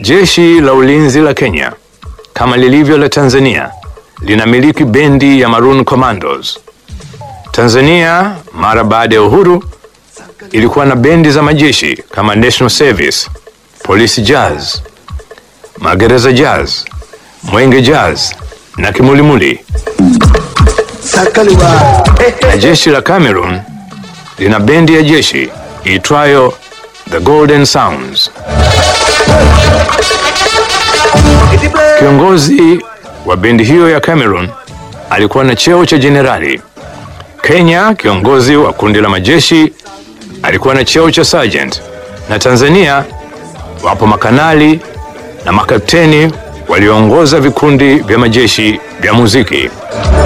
Jeshi la ulinzi la Kenya kama lilivyo la Tanzania linamiliki bendi ya Maroon Commandos. Tanzania mara baada ya uhuru ilikuwa na bendi za majeshi kama National Service, Police Jazz, Magereza Jazz, Mwenge Jazz na Kimulimuli. Na jeshi la Cameroon lina bendi ya jeshi iitwayo The Golden Sounds. Kiongozi wa bendi hiyo ya Cameroon alikuwa na cheo cha jenerali. Kenya, kiongozi wa kundi la majeshi alikuwa na cheo cha sergeant, na Tanzania wapo makanali na makapteni walioongoza vikundi vya majeshi vya muziki.